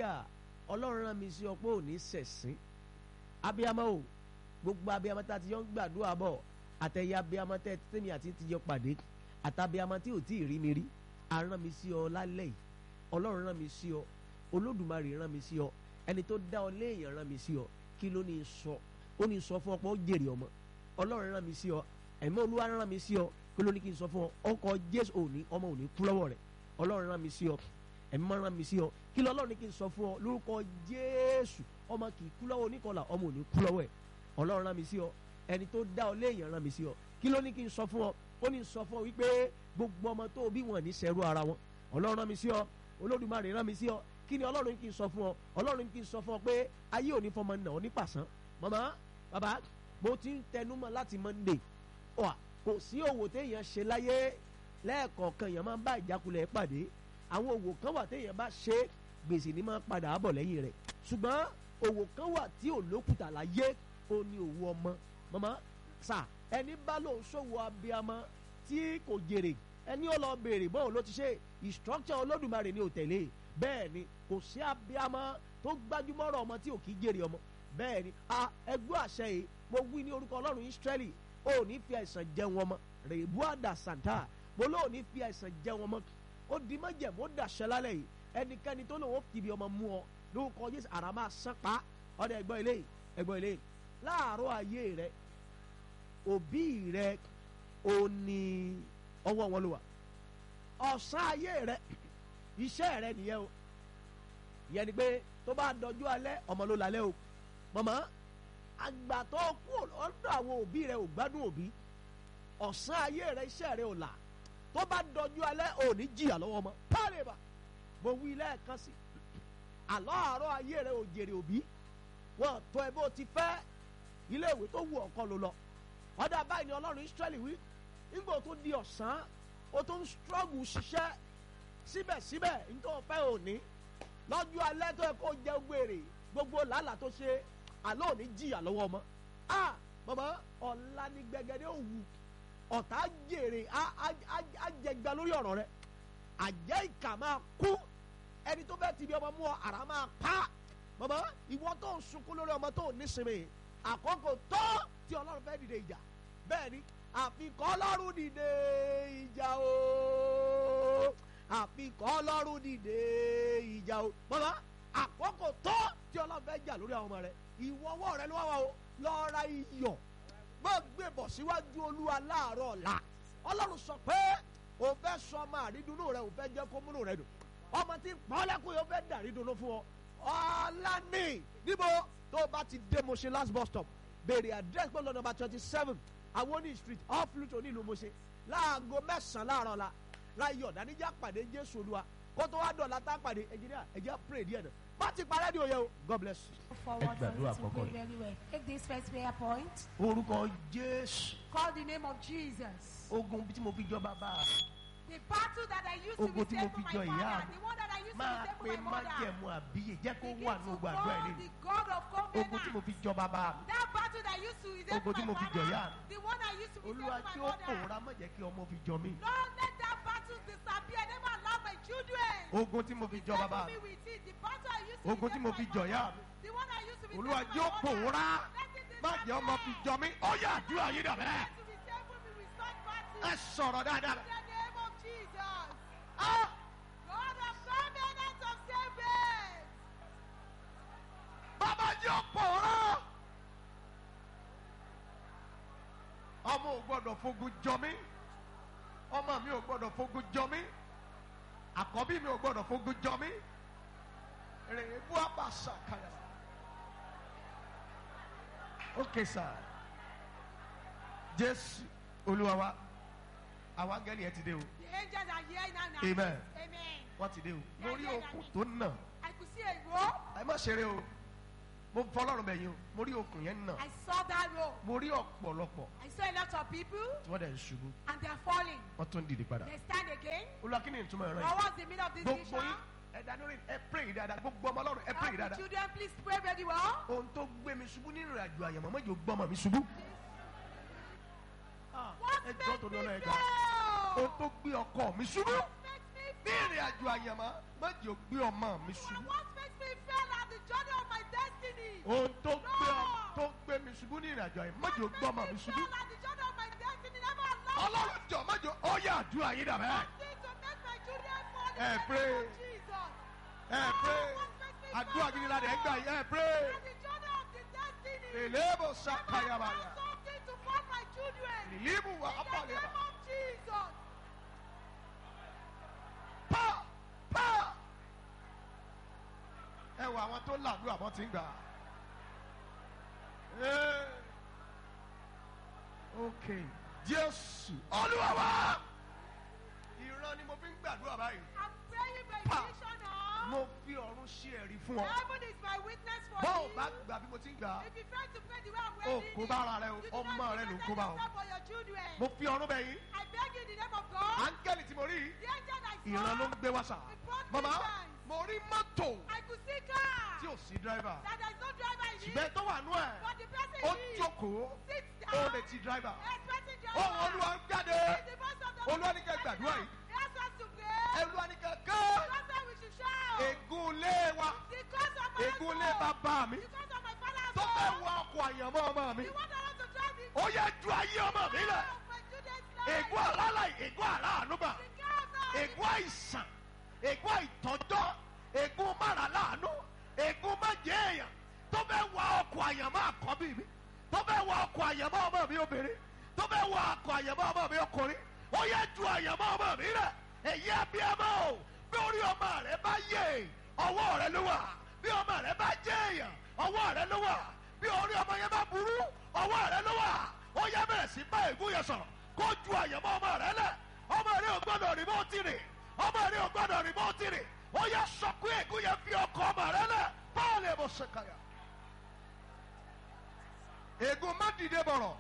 hallelujah ọlọ́run rán mi sí ọ pé ò ní sẹ̀sìn abiyamọ o gbogbo abiyamọ tá a ti yọ ń gbàdúrà bọ̀ àtẹ̀yẹ abiyamọ tẹ́ tẹ́mi àti ti yọ pàdé àtàbíamọ tí ò tí ì rí mi rí arán mi sí ọ lálẹ́ yìí ọlọ́run rán mi sí ọ olódùmarè rán mi sí ọ ẹni tó dá ọ léèyàn rán mi sí ọ kí ló ní sọ ó ní sọ fún ọ pé ó jèrè ọmọ ọlọ́run rán mi sí ọ ẹ̀mí olúwa rán mi sí ọ kí ló ní kí n sọ fún ọ ọkọ jésù òní ọmọ òní kú lọ́wọ́ rẹ̀ ọlọ́run rán mi sí ọ ẹ̀mí máa rán mi sí ọ kí lọ́lọ́run ní kí n sọ fún ọ lórúkọ jésù ọmọ kì í kú lọ́wọ́ oníkọlà ọmọ òní kú lọ́wọ́ ẹ̀ ọlọ́run rán mi sí ọ ẹni tó dá ọ léèyàn rán mi sí ọ kí ló ní kí n sọ fún ọ ó ní sọ fún ọ wípé gbogbo ọmọ tó bí wọn ní sẹ́rú ara wọn ọlọ́run rán mi sí ọ olódùmarè rán mi sí ọ kí ni ọlọ́run kí n sọ fún ọ ọlọ́run kí n sọ fún ọ pé ayé òní fọmọ nà ọ ní pàṣán màmá bàbá mo ti ń tẹnumọ́ láti monday ọ kò sí òwò téèyàn ṣe láyé lẹ́ẹ̀kọ̀ọ̀kan èèyàn máa ń bá ìjákulẹ̀ pàdé àwọn òwò kan wà téèyàn bá ṣe gbèsè ní máa ń padà bọ̀ lẹ́yìn rẹ̀ ṣùgbọ́n òwò kan wà tí ò lókùtà láyé ó ní òwò ọmọ màmá sà ẹni bá lòun ṣòwò abiyamọ tí kò jèrè ẹni ó lọ béèrè bóun ló ti ṣe instruction olódùmarè ni ò tẹ̀lé bẹ́ẹ̀ ni kò sí abiyamọ tó gbájúmọ́rọ̀ ọmọ tí ò kí jèrè ọmọ bẹ́ẹ̀ ni a ẹgbẹ́ àṣẹ yìí mo wí ní orúkọ ọlọ́run Ísírẹ́lì ó ní fi àìsàn jẹun ọmọ rèébú àdà sàǹtà mo lóò ní fi àìsàn jẹun ọmọ ó di májẹ̀mú ó dàṣẹ lálẹ́ yìí ẹnikẹ́ni tó lòun ó fi ibi ọmọ mú ọ lórúkọ Jésù àrà máa sán pa ọdẹ ẹgbọ́n ilé ẹgbọ́n ilé láàárọ̀ ayé rẹ òbí rẹ ò ní ọwọ́ wọn ló wà ọ̀sán ayé rẹ iṣẹ́ rẹ nìyẹn o ìyẹn ni pé tó bá dọjú alẹ́ ọmọ ló lálẹ́ o mọ̀mọ́ àgbà tó kú ọ̀dọ̀ àwọn òbí rẹ ò gbádùn òbí ọ̀sán ayé rẹ iṣẹ́ rẹ ò là tó bá dọjú alẹ́ ò ní jìyà lọ́wọ́ ọmọ pálíbà mo wí lẹ́ẹ̀kan sí àlọ́ àárọ̀ ayé rẹ ò jèrè òbí wọn tó ẹ bó ti fẹ́ ilé ìwé tó wù ọ̀kan ló lọ ọ̀dà báyìí ni ọlọ́run Ísírẹ́lì wí nígbà tó di ọ̀sán ó tó ń struggle ṣiṣẹ́ síbẹ̀síbẹ̀ nítorí fẹ́ òní lọ́jọ́ alẹ́ tó yẹ kó jẹ gbèrè gbogbo làálàá tó ṣe àlọ́ òní jìyà lọ́wọ́ ọmọ a bàbá ọ̀la ní gbẹgẹdẹ òwú ọ̀tá jèrè á jẹgba lórí ọ̀rọ̀ rẹ àjẹ́ ìkà máa kú ẹni tó fẹ́ ti bí ọmọ mú ọ àrà máa pa bàbá ìwọ tó ń sunkún lórí ọmọ tó ń nísinmi àkókò tó tí ọlọ́run fẹ́ dìde ìjà bẹ́ẹ̀ ni àfikọ́ ọlọ́run dìde ìjà o àfikọ́ ọlọ́run dìde ìjà o bàbá àkókò tó tí ọlọ́run fẹ́ jà lórí àwọn ọmọ rẹ ìwọ́wọ́ rẹ ló wá wá o lọ ra iyọ̀ má gbé bọ̀ síwájú olúwa láàárọ̀ ọ̀la ọlọ́run sọ pé o fẹ́ sọ ọmọ àrídùnnú rẹ o fẹ́ jẹ́ kó múnú rẹ dùn ọmọ tí pọ́nlẹ́kùn yóò fẹ́ dàrídùnnú fún ọ ọ̀la ní níbo tó o bá ti dé Moshe last bus stop béèrè address pẹ̀lú nọ́mbà twenty seven awoni street off Luto nílùú Moshe láago mẹ́sàn-án láàárọ̀ la láyọ̀ dáníjà pàdé Jésù Olúwa kó tó wá dọ̀la tá a pàdé ẹ̀jìnìyà ẹ̀jẹ̀ pray díẹ̀ náà má ti parẹ́ ní òye o God bless you. forward for gbàdúrà you to àkọ́kọ́ pray very well. Take this first prayer point. orúkọ Jésù Call the name of Jesus. ogun tí mo fi jọ bàbá The battle that I used to Ogun be tí mo saved for fi my jọ ìyá father, mi. the one that I used to máa be saved pe for my mother. májẹ̀mú àbíyè jẹ́ kó Begin wà to ní ogun àdúrà call ilé the God of ogun tí mo covenant. fi jọ bàbá mi That battle that used to be saved Ogun for tí my mo fi jọ ìyá father, the one I used to be saved olúwa for tí my ó mother. pòórá má jẹ́ kí ọmọ fi jọ mí Lord, let that battle disappear. Never allow my children. ogun tí mo fi jọ bàbá Devil mi me with it. The battle I used to Ogun be tí saved mo for fi my jọ ìyá mother, the one I used to be olúwa saved tí for ó my mother. pòórá Let it má jẹ́ ọmọ fi disappear. jọ mí ó yá àdúrà yìí dà bẹ́ẹ̀ To be saved will be restored battle. ẹ sọ̀rọ̀ dáadáa In the name of Jesus. Ah! God of covenant of saving. bàbá jẹ́ ó pòórá ọmọ ò gbọ́dọ̀ fogun jọ mí ọmọ mi ò gbọ́dọ̀ fogun jọ mí àkọ́bí mi ò gbọ́dọ̀ fogun jọ mí rèébú àbàṣà kàyà. ok sir jésù olúwa wa àwọn angẹ́lì yẹn ti dé o The angels are here now. now. amen Amen. wọ́n ti dé o lórí okùn tó nà I could see a rope. ẹ má ṣeré o mo fọlọ́run bẹ̀ yín o mo rí okùn yẹn nà I saw that rope. mo rí ọ̀pọ̀lọpọ̀ I saw a lot of people tí wọ́n dẹ̀ ń ṣubú and they're falling. wọ́n tún dìde padà They stand again. olúwa kí ni ìtumọ̀ ẹ̀rọ What yìí was the meaning of this gbogbo vision? yín ẹ̀dá lórí ẹ pray yìí dáadáa gbogbo ọmọ ọlọ́run ẹ pray All yìí the dáadáa children, please pray very well. ohun tó gbé mi ṣubú nínú ìrìnàjò àyàmọ́ mọ́jọ gbọ́mọ mi ṣubú What ẹ jọ́ makes torí me ọlọ́run ẹ̀ka ohun fail? tó gbé ọkọ mi ṣubú What makes me ní ìrìn àjò àyànmọ́ má jẹ́ ò gbé ọmọ mi For ṣubú. what makes me fail at the journey of my destiny? ohun tó gbé ọ- tó gbé mi ṣubú ní ìrìn àjò àyànmọ́ má jẹ́ ò gbé ọmọ mi ṣubú. fail at the journey of my destiny. Never allow ọlọ́run jọ má jẹ́ ó yà àdúrà yín dàbẹ́. something to make my children fall in Eh, the pray. name of Jesus. ẹ pé àdúrà gidi la dẹ̀ ń gbà yín ẹ pé. At the journey of the destiny. èlébò Never sàkàyàbàyà allow something to fall my children. ìlímù wà In the ápàlẹ̀ name of Jesus. pa pa. ẹ wọ àwọn tó làdúrà bọ́ ti ń gbà. Ee. ok jésù olúwa wa ìran ni mo fi ń gbàdúrà báyìí I'm praying by Pa. vision now. mo fi ọ̀run ṣe ẹ̀rí fún ọ Heaven is my witness for bó o me. bá gbà bí mo ti ń gbà If you fail to pray the way I'm ó ready, kó bá ara rẹ o you do ọmọ not rẹ ló ń protect kó bá o yourself or your children. mo fi ọ̀run bẹ̀ yín I beg you in the name of God. áńgẹ́lì tí mo rí yìí The angel I saw, ìran ló ń gbé wá sà màmá mo rí mọ́tò I could see car. tí ò sí dírẹ́fà That there is no driver in it. ṣùgbọ́n tó wà nú ẹ̀ But the person ó in it jókòó sits ó down. retí dírẹ́fà Expecting driver. ohun olúwa ń jáde It's the voice of the Olúwa Lord. ní kẹ́ gbàdúrà yìí. He asked us to pray. olúwa ní kankan That's why we should shout. ègún ilé wa The cause of my ègún ilé household. bàbá mi The cause of my father's tó fẹ́ home. wọ ọkọ̀ àyànmọ́ ọmọ mi You want us to drive the ó yẹ ju ayé ọmọ mi lẹ̀ of my children's life. ègún àlálà ègún àláàánúbà The care of our ègún àìsàn ègún àìtọ́jọ́ ègún máràláàánú ègún májè èèyàn tó fẹ́ wọ ọkọ̀ àyànmọ́ àkọ́bí mi tó fẹ́ wọ ọkọ̀ àyànmọ́ ọmọ mi obìnrin tó fẹ́ wọ ọkọ̀ àyànmọ́ ọmọ mi ọkùnrin ó yẹ ju àyànmọ́ ọmọ mi rẹ̀ èyí abiyamọ o bí orí ọmọ rẹ bá yé ọwọ́ rẹ ló wà bí ọmọ rẹ bá jẹ́ èèyàn ọwọ́ rẹ ló wà bí orí ọmọ yẹn bá burú ọwọ́ rẹ ló wà ó yẹ bẹ̀rẹ̀ sí bá ègún yẹn sọ̀rọ̀ kó ju àyànmọ́ ọmọ rẹ lẹ̀ ọmọ rẹ ò gbọ́dọ̀ rí bó ti rìn ọmọ rẹ ò gbọ́dọ̀ rí bó ti rìn ó yẹ sọ pé ègún yẹn fi ọkọ ọmọ rẹ lẹ̀ báwo lè mo ṣe kàyà. ègún má dìde bọ̀rọ̀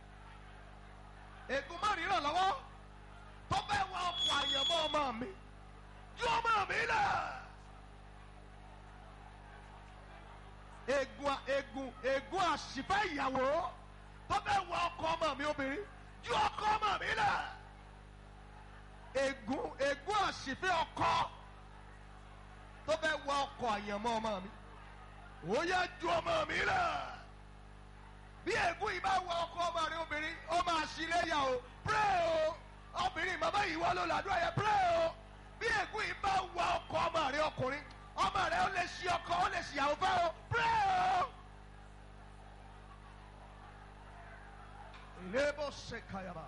ègún má ríràn lọ́wọ́ tó bẹ́ẹ̀ wá ọkọ̀ àyànmọ́ ọmọ mi ju ọmọ mi lẹ̀. ègún ègún ègún àṣìfẹ́ ìyàwó tó bẹ́ẹ̀ wá ọkọ̀ ọmọ mi obìnrin ju ọkọ̀ ọmọ mi lẹ̀. ègún ègún àṣìfẹ́ ọkọ tó bẹ́ẹ̀ wá ọkọ̀ àyànmọ́ ọmọ mi ó yẹ ju ọmọ mi lẹ̀ bí ègún yìí bá wọ ọkọ ọmọ rẹ obìnrin ó máa ṣílẹ̀ yà o pray o obìnrin màmá yìí wọ́n ló làdúrà yẹn pray o bí ègún yìí bá wọ ọkọ ọmọ rẹ ọkùnrin ọmọ rẹ ó lè ṣí ọkọ ó lè ṣìyàwó fẹ́ o pray o. ilébó ṣe kàyàmà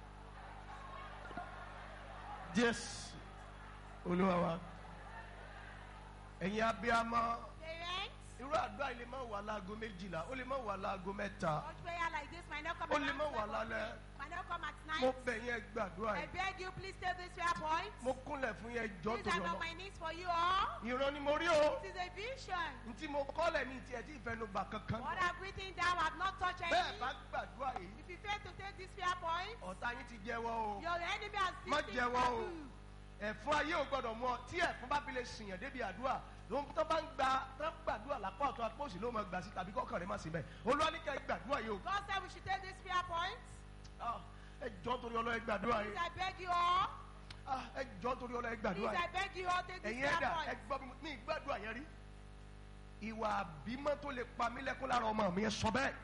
jésù olúwa wa ẹ̀yin abiyamọ Parents, irú àdúrà yìí lè má wà láago méjìlá ó lè má wà láago mẹ́ta much prayer like this might not come ó at lè má wà night. lálẹ́ Might not come at mo night. bẹ̀ yẹn gbàdúrà I yìí beg you, please take this prayer point. mo kúnlẹ̀ fún yẹn jọ́ Please, tó I'm yọ on lọ my knees for you all. ìran ni mo rí o This is a vision. ntí mo kọ́lẹ̀ ní tiẹ̀ tí ìfẹnugba kankan What I've written down, I've not touched bẹ́ẹ̀ any. bá gbàdúrà yìí If you fail to take this prayer point, ọ̀tá yín ti jẹ́wọ́ o your enemy has Má seen jẹ́wọ́ o. you. ẹ̀fún ayé ò gbọ́dọ̀ mú ọ tí ẹ̀fún bá fi lè sìyàn débi àdúrà lóhun tó bá ń gba tó ń gbàdúrà lápá ọ̀tún apóòsì ló máa gbà sí tàbí kọ́kàn rẹ̀ má sí bẹ́ẹ̀ olúwa ní kẹ́ ẹ gbàdúrà yìí o God said we should take this prayer point. Ah, ẹ jọ́ torí ọlọ́ ẹ gbàdúrà Please, yìí I beg you all. Ah, ẹ jọ́ torí ọlọ́ ẹ Please, gbàdúrà yìí I beg you all, take this ẹ̀yin ẹ̀dà prayer ẹ point. gbọ́ mi ní ìgbàdúrà yẹn rí ìwà àbímọ́ tó lè pa mí lẹ́kún lára ọmọ mi ẹ sọ bẹ́ẹ̀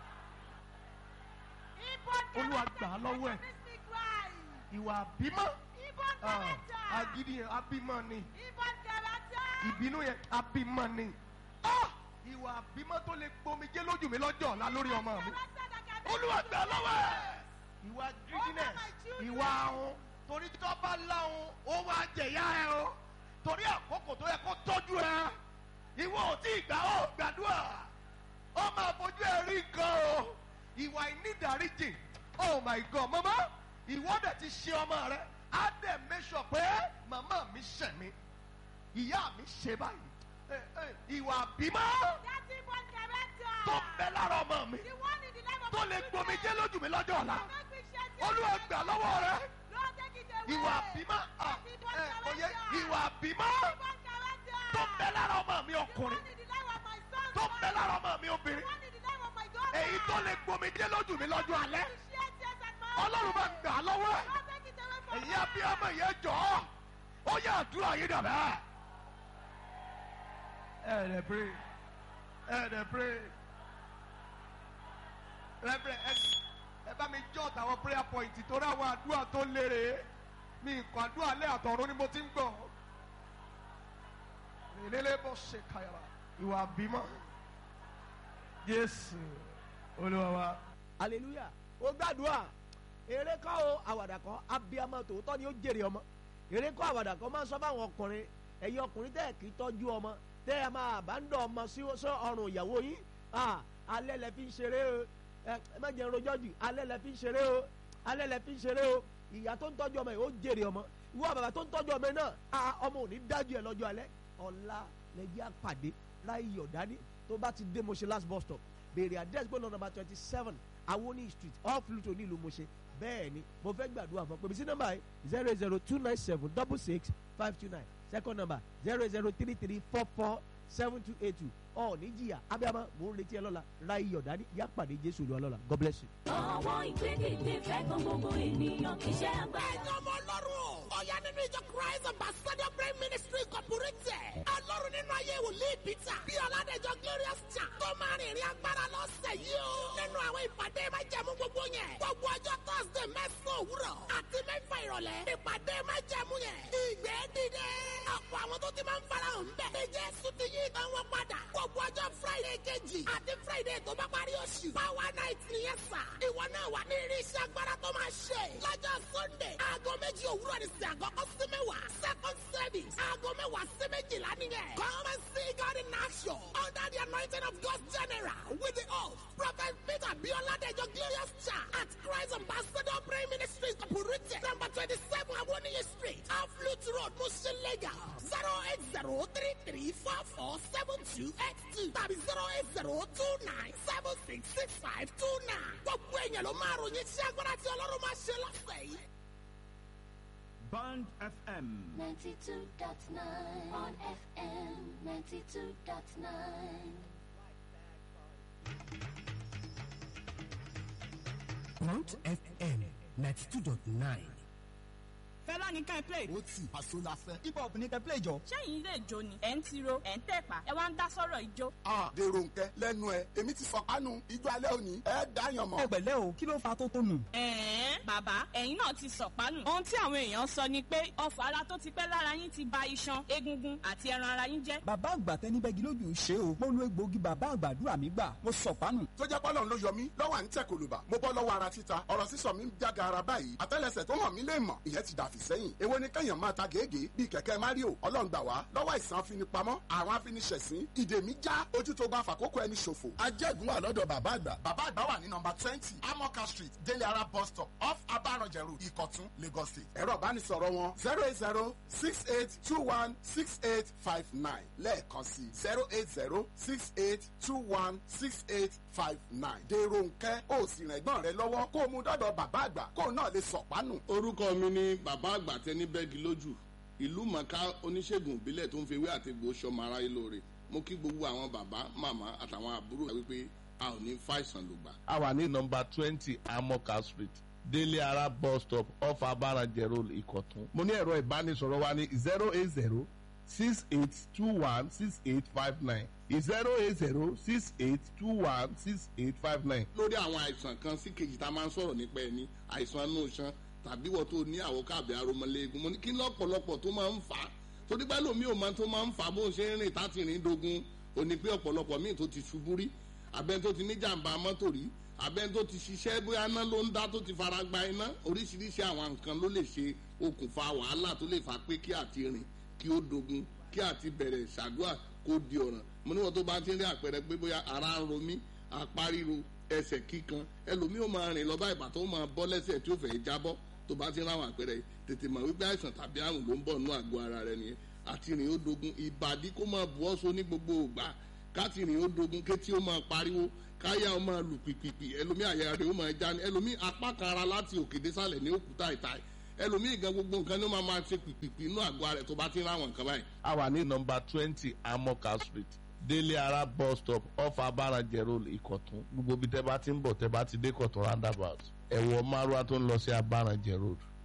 Inborn Olúwa character gbà á lọ́wọ́ ẹ̀. that makes me cry. ìwà àbímọ́ Inborn ah, character. agídí yẹn àbímọ́ ni Inborn character. ìbínú yẹn àbímọ́ ni Ah, ìwà àbímọ́ tó lè gbomijé lójú mi lọ́jọ́ ọ̀la lórí ọmọ mi Character that can make olúwa me gbà cry. lọ́wọ́ ẹ̀. ìwà greediness my children. ìwà ahun torí tó bá láhun ó wá jẹ̀yà ẹ o torí àkókò tó yẹ kó tọ́jú ẹ ìwọ ò tí ì gbà ó gbàdúrà ó máa fojú ẹ rí nǹkan o ìwà ìnídàríjì oh my god mama ìwọ dẹ̀ ti ṣe ọmọ rẹ á dẹ̀ make sure pé màmá mi ṣẹ̀ mi ìyá mi ṣe báyìí Eh, eh, ìwà bímọ That inborn character. tó ń bẹ lára ọmọ mi The one in the life of tó my lè children. gbomijé lójú mi lọ́jọ́ ọ̀la That make me shed tears. olúwa gbà lọ́wọ́ rẹ Lord, take it away. ìwà bímọ That inborn ẹ òye character. ìwà bímọ Inborn character. tó ń bẹ lára ọmọ mi The ọkùnrin one in the life of my son. tó ń bẹ lára ọmọ mi The obìnrin one in the life of my daughter. èyí tó lè gbomijé lójú mi lọ́jọ́ alẹ́ To shed tears at my ọlọ́run bá eyes. gbà lọ́wọ́ ẹ̀ Lord, take it away from èyí me. abiyamọ yẹn jọ ọ́ ó yẹ àdúrà yín dàbẹ́. ẹ ẹ pray ẹ ẹ pray rẹ́bẹ̀rẹ̀ ẹ ẹ bá mi jọ́ tàwọn prayer point torí àwọn àdúrà tó lére mi nǹkan àdúrà lẹ́ àtọ̀run ni mo ti ń gbọ̀ ìrẹ̀lẹ̀ bọ̀ ṣe kàyàrà ìwà bímọ Jésù Olúwa wa. hallelujah ó gbàdúrà eré kọ́ o àwàdà kan abiyamọ tòótọ́ ni ó jèrè ọmọ eré kọ́ àwàdà kan máa ń sọ fáwọn ọkùnrin ẹ̀yin ọkùnrin tẹ́ ẹ̀ kì í tọ́jú ọmọ tẹ́ ẹ máa bá ń dọ̀ ọmọ sí sí ọrùn ìyàwó yín ah, alẹ́ lẹ fi ń ṣeré o ẹ ẹ má jẹun rojọ́ jù alẹ́ lẹ fi ń ṣeré o alẹ́ lẹ fi ń ṣeré o ìyá tó ń tọ́jú ọmọ yìí ó jèrè ọmọ ìwọ bàbá tó ń tọ́jú ọmọ yìí náà ah, ọmọ ò ní dájú ẹ lọ́jọ́ alẹ́ ọ̀la lẹ́jẹ́ àpàdé láì yọ̀ dání tó bá ti dé Moshe last bus stop béèrè address gbọ́dọ̀ number twenty seven awoni street off Luto nílùú Moshe bẹ́ẹ̀ ni mo fẹ́ gbàdúrà fún ọ pèmí sí nọ́mbà yìí zero zero two nine seven double six five two nine second number zero zero three three four four seven two eight two ọ̀ ní jìyà abiyamọ mò ń retí ẹ lọ́la ra iyọ̀ dání yá pàdé Jésù Olúwa lọ́la God bless you. Àwọn ìgbédìde fẹ́ kan gbogbo ènìyàn iṣẹ́ agbára. ẹ̀yin ọmọ ọlọ́run ọ̀yá nínú ìjọ christ ambassador prayer ministry incorporated ọlọ́run nínú ayé wòlíì peter bí ọ̀làdẹ̀jọ glorious chan tó máa rìn ìrìn agbára lọ́sẹ̀ yìí o nínú àwọn ìpàdé májẹ̀mú gbogbo yẹn gbogbo ọjọ́ thursday mẹ́sàn-án òwúrọ̀ àti mẹ́fà ìrọ̀lẹ́ ìpàdé májẹ̀mú yẹn ìgbé dìde ọ̀pọ̀ àwọn tó ti máa ń farahàn bẹ̀ ní jésù ti yí ìtàn wọn padà gbogbo ọjọ́ friday kejì àti friday tó bá parí oṣù power night nìyẹn sà ìwọ náà wà ní irinṣẹ́ agbára tó máa ṣe lọ́jọ́ sunday aago méjì òwúrọ̀ ní sí àkọ́kọ́ sí mẹ́wàá second service aago mẹ́wàá sí méjìlá nìyẹn come and see God in action under the anointing of God general with the host prophet peter bioladejo glorious church at christ ambassador prayer ministry incorporated number twenty-seven awoniyi street off Lutu road mushin lagos zero eight zero three three four four seven two eight two tàbí zero eight zero two nine seven six six five two nine gbogbo èèyàn ló máa ròyìn sí agbára tí ọlọ́run máa ṣe lọ́sẹ̀ yìí. Band FM. 92.9 on FM 92.9. Mount FM ninety two dot nine. fẹlá ní ká ẹ play. ó tì àṣọ la fẹ́. hip hop ní kẹ́ play jọ. sẹ́yìn ilé ìjó ni ẹ̀ ń tiro ẹ̀ ń tẹ̀pá ẹ wá ń dá sọ́rọ̀ ìjó. a dèrò nkẹ lẹ́nu ẹ èmi ti sọ kánú ijó alẹ́ òní ẹ dáyàn mọ́. ẹ pẹ̀lẹ́ o kí ló fa tó tó nù. ẹ̀ẹ́n bàbá ẹ̀yin náà ti sọ̀pánù. ohun tí àwọn èèyàn sọ ni pé ọfà ara tó ti pẹ́ lára yín ti ba iṣan egungun àti ẹran ara yín jẹ́. bàbá àgbà tẹni bẹ́gi lójú ṣe o mo lo egbòogi bàbá àgbàdúrà mi gbà mo sọ pánù. tó jẹ́ pọ́lọ́n ló yọ mí lọ́wọ́ à ń tẹ̀ kòlùbà mo bọ́ lọ́wọ́ ara títa ọ̀rọ̀ sísọ mi ń jága ara báyìí àtẹ́lẹsẹ̀ tó hàn mí lè mọ̀ ìyẹn ti dàfí sẹ́yìn èwo ni kẹ́yàn máa ta gègé bíi kẹ̀kẹ́ mario ọlọ́run gbà wá lọ́wọ́ àìsàn afinipamọ́ àwọn afiniṣẹ̀sín ìdè mi já ojú tó bá fàkókò ẹni ṣòfò ajẹ́gun wà lọ́dọ̀ bàbá àgbà bàbá àgbà wà ní nọmba twenty amoka street délé ara bus stop off abaranjẹ road ìkọ̀tún lagos state ẹ̀rọ ìbánisọ̀rọ̀ wọn zero eight zero six eight two one six eight five nine lẹ́ẹ̀kan sí zero eight zero six eight two one six eight five nine dèrò nkẹ́ ó sì rìn ẹ̀gbọ́n rẹ lọ́wọ́ kó o mú dọ́dọ̀ bàbá àgbà kó o náà lè sọ̀pánù. orúkọ mi ni bàbá àgbà tẹni bẹ́ẹ̀gì lójú ìlú mọ̀ká oníṣègùn ìbílẹ̀ tó ń fi ewé àti egbò sọmọ aráyé lóore mo kí gbogbo àwọn bàbá màmá àtàwọn àbúrò wípé a ò ní fàìsàn lògbà. a wà ní nọmba twenty amoka street délé ara bus stop off abarajẹ road ìkọ̀tún. mo ní ẹ̀rọ ìbánisọ̀rọ̀ wa ní zero eight zero six eight two one six eight five nine zero eight zero six eight two one six eight five nine. lórí àwọn àìsàn kan sí kejì tá a máa ń sọ̀rọ̀ nípa ẹni àìsàn inú iṣan tàbí wọ́n tó ní àwòká àbí aromọléegun mo ní kí lọ́pọ̀lọpọ̀ tó máa ń fà á torí pé lómi ò máa tó máa ń fà á bó ń ṣe ń rìn táti rìn dogun ò ní pé ọ̀pọ̀lọpọ̀ míì tó ti ṣubú rí abẹ́ni tó ti ní jàǹbá mọ́tò rí abẹ́ni tó ti ṣiṣẹ́ bóyá iná ló ń dá tó ti fara gba iná oríṣiríṣi àwọn nǹkan ló lè ṣe okùnfà wàhálà tó lè fà pé kí àti rìn kí ó dogun kí àti bẹ̀rẹ̀ ṣàdúrà kó di ọ̀ràn mo níwọ̀n tó bá ti ń rí àpẹẹrẹ pé bóyá ara ń ro mí apá ríro ẹsẹ̀ kíkan ẹlòmíì ó máa rìn lọ bá ìbàtọ́ ó máa bọ́ lẹ́sẹ̀ tí ó fẹ́ jábọ́ tó bá ti ń ráwọn àpẹẹrẹ tètè mọ̀ wípé àìsàn tàbí àrùn ló ń bọ̀ nínú àgọ́ ara rẹ nìyẹn àti rìn ó dogun ìbàdí kó máa bu ọ́sọ ní gbogbo ògbà káti rìn ó dogun kétí ó máa pariwo káyà ó máa lù pìpìpì ẹlòmíì àyà rẹ ó máa já ní ẹlòmíì apá kan ara láti òkè désàlẹ̀ ní òkúta ìta ẹlòmíì gan gbogbo nǹkan ní ó máa máa ṣe pìpìpì inú àgọ́ rẹ tó bá ti ń ráwọn nǹkan báyìí. a wà ní nọmba twenty amoka street délé ara bus stop off abarajẹ road ìkọ̀tún gbogbo bí tẹ́ bá ti ń bọ̀ tẹ́ bá ti dé kọ̀tún roundabout ẹ̀wọ̀ márùá tó ń lọ sí abarajẹ road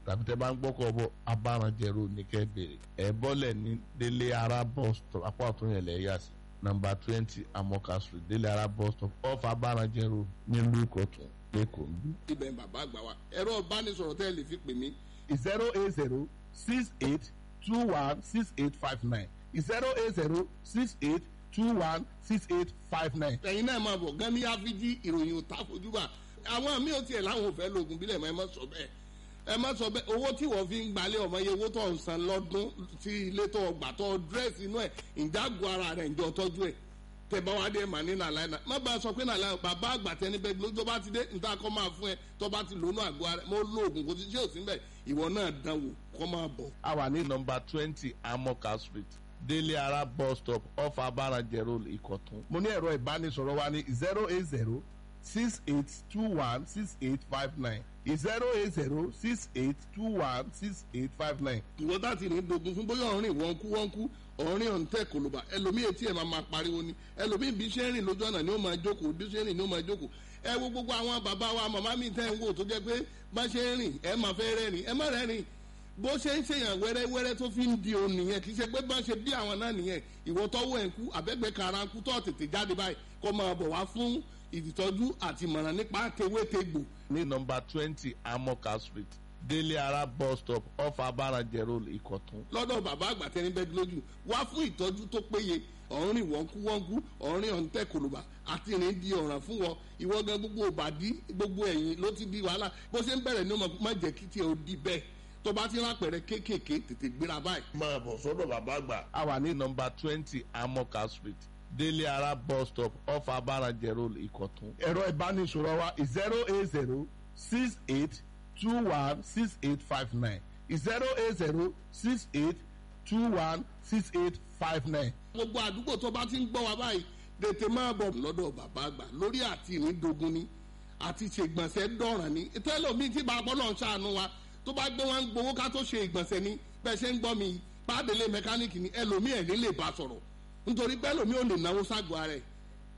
tàbí tẹ bá ń gbọ́kọ̀ bọ̀ abáranjẹ road ní kẹ́ bèrè ẹ̀ bọ́lẹ̀ ní délé ara bus stop apá ọ̀tún yẹn lẹ̀ yà sí nọmba twenty amoka street délé ara bus stop off abáranjẹ road nílùú ìkọ̀tún lẹ́kọ̀ọ́ ń bí. ibẹ̀ ń bàbá àgbà wa ẹ̀rọ ìbánisọ̀rọ̀ tẹ́ ẹ lè fi pè mí zero eight zero six eight two one six eight five nine zero eight zero six eight two one six eight five nine. ẹ̀yin náà máa bọ̀ gan ní áfíjí ìròyìn ò tá fojú bá àwọn míì ò tiẹ̀ láwọn ò fẹ́ lo oògùn bílẹ̀ mọ́ ẹ má sọ bẹ́ẹ̀ ẹ má sọ bẹ́ẹ̀ owó tí wọ́n fi ń gbalẹ̀ ọmọ iye owó tó ń san lọ́dún tí ilé tó gbà tó dírẹ́sì inú ẹ̀ ìjágun ara rẹ̀ ìjọ tọ́jú ẹ̀ tẹ̀bá wa dé mà ní nàlá ẹ̀ má bá a sọ pé nàlá bàbá àgbà tẹni bẹ́ẹ̀ ló tó bá ti dé níta kọ́ máa fún ẹ tó bá ti lónú àgọ́ ara mo lo oògùn kò sí ṣé ò sí bẹ́ẹ̀ ìwọ náà dánwò kọ́ máa bọ̀. a wà ní nọmba twenty amoka street délé ara bus stop off abáranjẹ road ìkọ̀tún. mo ní ẹ̀rọ ìbánisọ̀rọ̀ wa ní zero eight zero six eight two one six eight five nine zero eight zero six eight two one six eight five nine. ìwọ tá ti ní dogun fún bóyá ọ̀rìn wọ́n kú wọ́n kú ọ̀rìn ọ̀ǹtẹ̀ kòlóbà ẹlòmíì etí ẹ̀ máa máa pariwo ni ẹlòmíì bí ṣe ń rìn lójú ọ̀nà ni ó máa jókòó bí ṣe ń rìn ni ó máa jókòó ẹ wo gbogbo àwọn bàbá wa màmá mi tẹ́ ń wò tó jẹ́ pé bá ṣe ń rìn ẹ máa fẹ́ rẹ́rìn ẹ má rẹ́rìn bó ṣe ń ṣèyàn wẹ́rẹ́wẹ́rẹ́ tó fi ń di òun nìyẹn kì í ṣe pé bá ṣe bí àwọn náà nìyẹn ìwọ tọ́wọ́ ẹ̀ ń kú àbẹ́gbẹ́ kara ń kú tó tètè jáde báyìí kó máa bọ̀ wá fún ìtọ́jú àti ìmọ̀ràn nípa tewétegbò ní nọmba twenty amoka street délé ara bus stop off abáranjẹ road ìkọ̀tún. lọ́dọ̀ bàbá àgbà tẹni bẹ́ẹ̀ lójú wá fún ìtọ́jú tó péye ọ̀rìn wọ́nkúwọ́nkú ọ̀rìn ọ̀ǹtẹ̀ kòlùbà àti ìrìn di ọ̀ràn fún wọn ìwọ gan gbogbo òbàdí gbogbo ẹ̀yìn ló ti di wàhálà bó ṣe ń bẹ̀rẹ̀ ní ọmọ má jẹ́ kí tiẹ̀ ó di bẹ́ẹ̀ tó bá ti rápẹ̀rẹ̀ kéékèèké tètè gbéra báyìí. máa bọ̀ sọ́dọ̀ bàbá àgbà. a wà ní nọmba twenty amoka street délé ara bus stop off abáranjẹ road ìkọ̀tún. ẹ̀rọ ìbánisọ̀rọ̀ wa zero eight zero six eight two one six eight five nine zero eight zero six eight two one six eight five nine. gbogbo àdúgbò tó bá ti ń gbọ́ wa báyìí tètè máa bọ̀ lọ́dọ̀ bàbá àgbà lórí àti ìrìndògún ni àti ṣègbọ̀nsẹ̀ dọ̀ràn ni tẹ́lọ̀mí tí bàbá náà ṣàánú wa tó bá gbé wọn gbowó ká tó ṣe ìgbọ̀nsẹ̀ ni bẹ́ẹ̀ ṣe ń gbọ́ mi pàdélé mẹkáníìkì ni ẹlòmí ẹ̀ ní lè bá sọ̀rọ̀ nítorí pé ẹlòmí ò lè náwó ságọ́ ara ẹ̀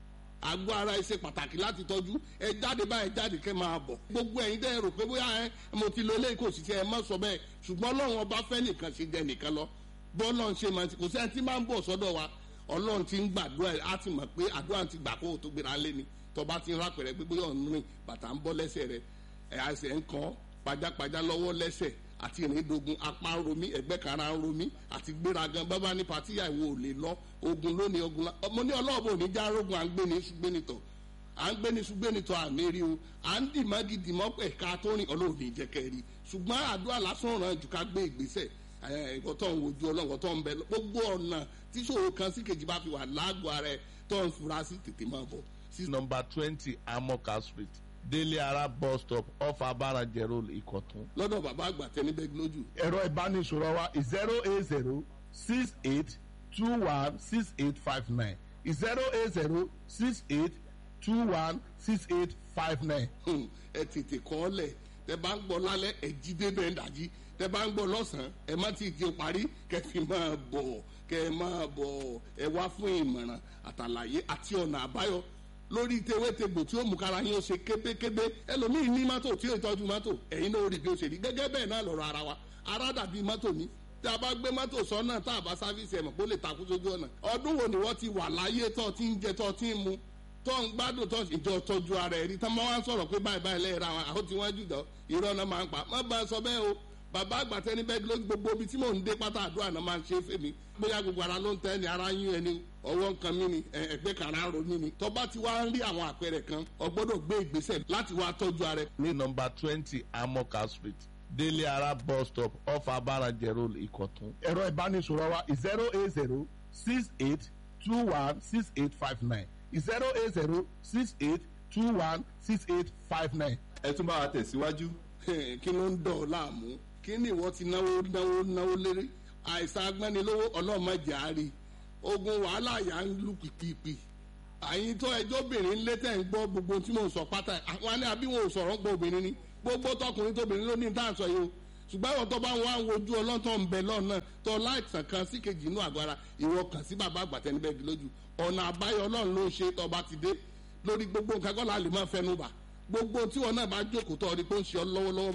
àgọ́ ara ẹ̀ ṣe pàtàkì láti tọ́jú ẹ jáde báyìí jáde kẹ́ máa bọ̀ gbogbo ẹ̀yin dẹ́ rò pé bóyá ẹ mo ti lo eléyìí kò sì ṣe ẹ má sọ bẹ́ẹ̀ ṣùgbọ́n ọlọ́run ọba fẹ́ nìkan ṣe jẹ nìkan lọ bọ́ọ̀lọ́run ṣe máa ti kò sẹ́ni tí máa ń bọ̀ sọ́dọ̀ wa ọlọ́run ti ń gbàdúrà ẹ̀ á ti mọ̀ pé àdúrà ti gbà kó o tó gbéra lé ni tọba ti ń rápẹ̀rẹ̀ pé bóyá ọ̀nù rìn bàtà ń bọ́ lẹ́sẹ̀ rẹ̀ ẹ̀ àṣẹ ń kọ́ pajápajá lọ́wọ́ lẹ́sẹ̀ àti ìrìndògùn apá ń romí ẹgbẹ́ kara ń romí àti gbéragan bábá ní patíyà ìwò ò lè lọ ogun lónìí ogun la ọmọ ní ọlọ́ọ̀bù ò ní já rogun à ń gbé ní ṣùgbẹ́nitọ̀ à ń gbé ní ṣùgbẹ́nitọ̀ àmì rí o à ń dì mági dì mọ́ ẹ̀ka tó rìn ọlọ́run ní ìjẹ́kẹ́ rí ṣùgbọ́n àdúrà lásán ràn jù ká gbé ìgbésẹ̀ ẹ̀kọ́ tó ń wojú ọlọ́run tó ń bẹ gbogbo ọ̀nà tí ṣòro kan sí kejì bá fi wà lágọ̀ọ́ ara ẹ̀ tó ń fura sí tètè máa bọ̀ sí nọmba twenty amoka street délé ara bus stop off abáranjẹ road ìkọ̀tún. lọ́dọ̀ bàbá àgbà tẹni bẹ́ẹ̀ lójú. ẹ̀rọ ìbánisọ̀rọ̀ wa zero eight zero six eight two one six eight five nine zero eight zero six eight two one six eight five nine. ẹ tètè kọ́ ọ lẹ̀ tẹ bá ń gbọ́ lálẹ́ ẹ jí débẹ̀ ń dàjí tẹ bá ń gbọ́ lọ́sàn-án ẹ má ti di parí kẹ fi máa bọ̀ kẹ máa bọ̀ ẹ wá fún ìmọ̀ràn àtàlàyé àti ọ̀nà àbáyọ lórí tewétegbò tí ó mú kára yín ó ṣe kébékébé ẹlòmíì ní mọ́tò tí ó tọ́jú mọ́tò ẹ̀yin náà ó rí bí ó ṣe rí gẹ́gẹ́ bẹ́ẹ̀ náà lọ́rọ̀ ara wa ara dàbí mọ́tò ní tí a bá gbé mọ́tò sọ́nà tá a bá sáfíìsì ẹ̀mọ̀ kó lè takú sójú ọ̀nà ọdún wo ni wọ́n ti wà láyé tó ti ń jẹ tó ti ń mu tó ń gbádùn tó ìjọ tọ́jú ara ẹ̀ rí tán máa ń sọ̀rọ̀ pé báyìí báyìí lẹ́yìn ra wọn àwọn tí wọ́n jù dán irọ́ náà máa ń pa má bá a sọ bẹ́ẹ̀ o bàbá àgbàtẹ́ ní bẹ́ẹ̀ lójú gbogbo ibi tí mò ń dé pátá àdúrà náà máa ń ṣe fèmí bóyá gbogbo ara ló ń tẹ́ ni ara yín ẹni ọwọ́ nǹkan mi ni ẹgbẹ́ kan ara ro mi ni tọ́ba ti wá ń rí àwọn àpẹẹrẹ kan o gbọ́dọ̀ gbé ìgbésẹ̀ láti wá tọ́jú ara ẹ. ní nọmba twenty amoka street délé ara bus stop off abáranjẹ road ìkọ̀tún. ẹ̀rọ ìbánisọ̀rọ̀ wa zero eight zero six eight two one six eight five nine zero eight zero six eight two one six eight five nine. ẹ tún bá wa tẹ̀síwájú. kí ló ń dọ̀ ọ́ láàmú kí ni ìwọ ti náwó náwó náwó lérí àìsàn agbẹ́nilówó ọlọ́mọdé àárí ogun wàhálà yà ń lù pìpìpì àyìn tó ẹjọ́ obìnrin lé tẹ̀ ń gbọ́ gbogbo tí mò ń sọ pátá àwọn alẹ́ àbí wọn ò sọ̀rọ̀ ń gbọ́ obìnrin ni gbogbo tọkùnrin tóbìnrin ló ní tá à ń sọ yìí o ṣùgbọ́n àwọn tó bá wọn àwọn ojú ọlọ́tọ̀ ń bẹ lọ́nà tó láìsàn kan sí kejì inú àgọ́ ara ìwọ kàn sí bàbá àgbàtẹ́ níbẹ̀ di lójú ọ̀nà àbáyọ ọlọ́run ló ń ṣe tọba ti dé lórí gbogbo nǹkan kọ́ la lè máa fẹnu bà gbogbo tí wọn náà bá jókòó tó ọdí pé ó ń ṣe ọ lọ́wọ́lọ́wọ́ báyìí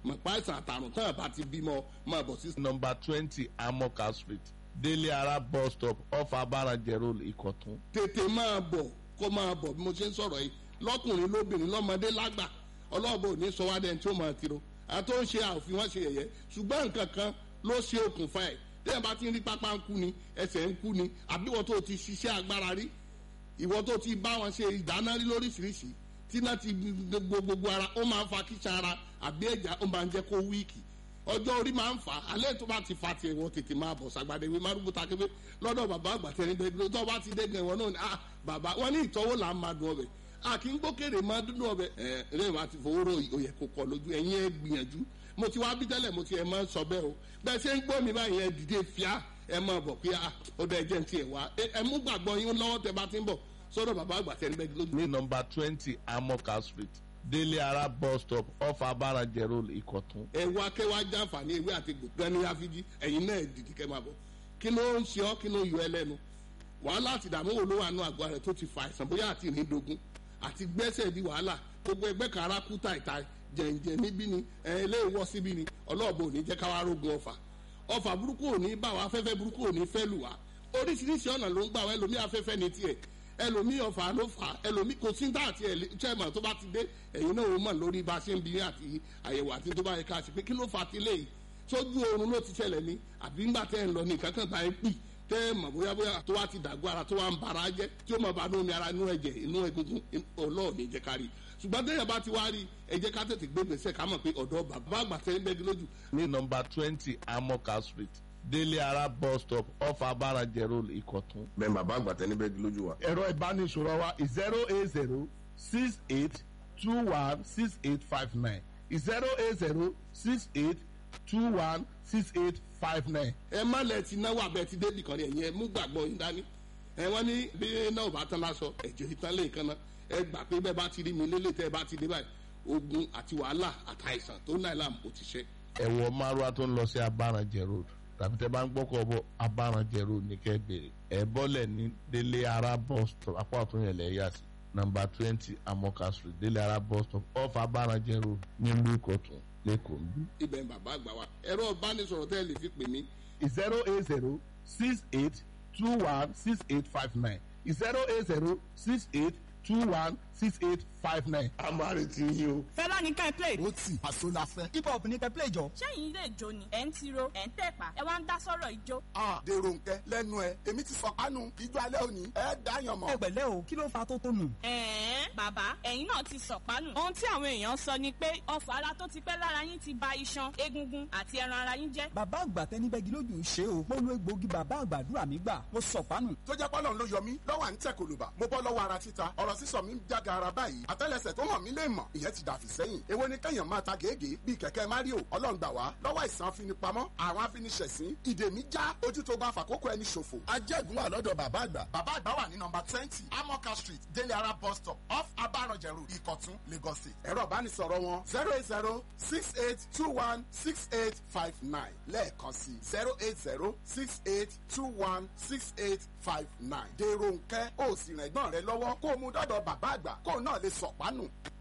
mọ̀pá àìsàn àtàrùn tán àbá ti bímọ máa bọ̀ sí. number twenty amoka street délé ara bus stop off abarajẹ road ìkọ̀tún. tètè máa bọ̀ kó máa bọ̀ bí mo ṣe ń sọ̀rọ̀ yìí lọ́kùnrin lóbìnrin lọ́mọdé lágbà ọlọ́ọ̀bọ ò ní sọ wá dẹ́n tí ó máa tiro àti ó ń ṣe àòfin wọn ṣe yẹ̀yẹ́ ṣùgbọ́n nǹkan kan ló ṣe okùnfà ẹ̀ tẹ́yìn bá ti ń rí pápá ń kú ni ẹsẹ̀ ń kú ni àbí wọ́n tó ti ṣiṣẹ́ agbára rí ìwọ́n tó ti bá wọn ṣe ìdáná rí lóríṣiríṣi tí náà ti gbogbo gbogbo ara ó máa ń fa kíṣà ara àbí ẹ̀já ó máa ń jẹ́ kó wíìkì ọjọ́ orí máa ń fà á alẹ́ tó bá ti fa tiẹ̀ wọ́n tètè máa bọ̀ sàgbàdé wí márùkù takébé lọ́dọ̀ bàbá àgbàtẹ́ ní bẹ́ẹ̀ tó bá ti dẹ́gẹ̀ wọn náà ni ah bàbá wọn ní ìtọ́wò là ń máa dùn ọbẹ̀ a kì í gbókèrè máa dúdú ọbẹ̀ ẹ ẹ máa ti fowó rò òyẹ̀ kò kọ̀ lójú ẹ̀yin ẹ gbìyànjú mo ti wá bí tẹ́lẹ̀ mo ti ẹ̀ máa ń sọ bẹ́ẹ̀ o bẹ́ẹ̀ ṣe ń gbọ́ mi báyìí ẹ dìde fíà ẹ máa bọ̀ pé ah ó dẹ̀ jẹ́ ti ẹ̀ wá ẹ mú gbàgbọ́ yín lọ́wọ́ tẹ bá ti ń bọ̀ sọ́dọ̀ bàbá àgbàtẹ́ ní bẹ́ẹ̀ lójú. ní number twenty amoka street délé ara bus stop off abarajẹ road ìkọ̀tún. ẹ wá kẹ́ wá jàǹfààní ewé àti gbòǹkan ní àfijì ẹ̀yin náà dìde kẹ́ máa bọ̀ kí ló ń ṣe ọ́ kí ló yọ ẹ lẹ́nu wàhálà àti ìdààmú wo ló wà nù àgọ́ rẹ̀ tó ti fa àìsàn bóyá àti ìrìndògún àti gbẹ́sẹ̀ di wàhálà gbogbo ẹgbẹ́ kan ara kú tàìtà jẹ̀ǹjẹ̀ níbí ni ẹ ilé ìwọ síbí ni ọlọ́ọ̀bù ò ní jẹ́ káwá rógun ọfà ọfà burúkú ò ní bá wa afẹ́fẹ́ burúkú ò ní fẹ́ lù wá oríṣiríṣi ọ̀nà ló ń gbà wá ẹlòmí afẹ́fẹ́ ní tiẹ̀ ẹlòmí ọfà ló fà ẹlòmí kò sí dá àti chairman tó bá ti dé ẹ̀yin náà ó mọ̀ lórí bá a ṣe ń bi àti àyẹ̀wò àti tó bá yẹ ká ṣe pé kí ló fà ti léyìí sójú oorun ló ti ṣẹlẹ̀ ní àbí ńgbà tẹ́ ń lọ ní kankan bá ń pì tẹ́ ẹ mọ̀ bóyá bóyá tó wá ti dàgbọ́ ara tó wá ń bara jẹ́ tí ó mọ̀ bá nú omi ara inú ẹ̀jẹ̀ inú egungun ọlọ́ọ̀ni jẹ́ ká rí ṣùgbọ́n tẹ́yà bá ti wá rí ẹ jẹ́ ká tètè gbé gbèsè ká mọ̀ pé ọ̀dọ́ bàbá àgbà tẹ́ ń bẹ́gi lójú. ní number twenty amoka street délé ara bus stop off abarajẹ road ìkọ̀tún. bẹ́ẹ̀ bàbá àgbà tẹ́ ní bẹ́gi lójú wa. ẹ̀rọ ìbánisọ̀rọ̀ wa zero eight zero six eight two one six eight five nine zero eight zero six eight two one six eight five nine. ẹ má lẹ ti náwó abẹ ti débì kan ní ẹ̀yìn ẹ mú gbàgbọ́ yín dání ẹ wọ́n ní bí náà bá tán lásọ ẹ̀jẹ̀ ìtàn lè kan náà ẹ gbà pé bẹ́ẹ̀ bá ti rí mi lélẹ̀ tẹ́ ẹ bá ti dé báyìí ogun àti wàhálà àtàìsàn tó náà làm kò ti ṣe. ẹ̀wọ̀ márùá tó ń lọ sí abarajẹ road tàbí tẹ́ bá ń gbọ́kọ̀ bọ̀ abarajẹ road ní kẹ́ bèrè ẹ̀ bọ́lẹ̀ ní délé ara bus stop apá ọ̀tún yẹn lẹ̀ yà sí number twenty amoka street délé ara bus stop off abarajẹ road nílùú ìkọ̀tún lẹ́kọ̀ọ́ ń bí. ibẹ̀ ń bàbá àgbà wa ẹ̀rọ ìbánisọ̀rọ̀ tẹ́ ẹ lè fi pè mí. zero eight zero six eight two one six eight five nine zero eight zero six eight two one six eight five nine. a máa retí yín o. fẹ́lá ní ká ẹ play. ó tì àṣọ la fẹ́. hip hop ní kẹ́ play jọ. sẹ́yìn ilé ìjó ni ẹ̀ ń tiro ẹ̀ ń tẹ̀pá ẹ wá ń dá sọ́rọ̀ ìjó. a dèrò nkẹ lẹ́nu ẹ èmi ti sọ kánú ijó alẹ́ òní ẹ dáyàn mọ́. ẹ pẹ̀lẹ́ o kí ló fa tó tó nù. ẹ̀ẹ́n bàbá ẹ̀yin náà ti sọ̀pánù. ohun tí àwọn èèyàn sọ ni pé ọfà ara tó ti pẹ́ lára yín ti ba iṣan egungun àti ẹran ara yín jẹ́. bàbá àgbà tẹni bẹ́gi lójú ṣe o mo lo egbòogi bàbá àgbàdúrà mi gbà mo sọ̀pánù. tó jẹ́ pọ́lọ́n ló yọ mí lọ́wọ́ à ń tẹ̀ kòlùbà mo bọ́ lọ́wọ́ ara títa ọ̀rọ̀ sísọ mi ń jága ara báyìí àtẹ́lẹsẹ̀ tó hàn mí lè mọ̀ ìyẹn ti dàfí sẹ́yìn èwo ni kẹ́yàn máa ta gègé bíi kẹ̀kẹ́ mario ọlọ́run gbà wá lọ́wọ́ ìsàn afinipamọ́ àwọn afiniṣẹ̀sín ìdè mi já ojú tó bá fàkókò ẹni ṣòfò. ajẹ́gun wà lọ́dọ̀ bàbá àgbà. bàbá àgbà wà ní nọmba twenty amoka street délé ara bus stop off abaranjẹ road ìkọ̀tún lagos state. ẹ̀rọ ìbánisọ̀rọ̀ wọn zero eight zero six eight two one six eight five nine lẹ́ẹ̀kan sí zero eight zero six eight two one six eight five nine. dèrò nkẹ́ ó sì rìn ẹ̀gbọ́n rẹ lọ́wọ́ kó o mú dọ́dọ̀ bàbá àgbà kó o náà lè sọ̀pánù.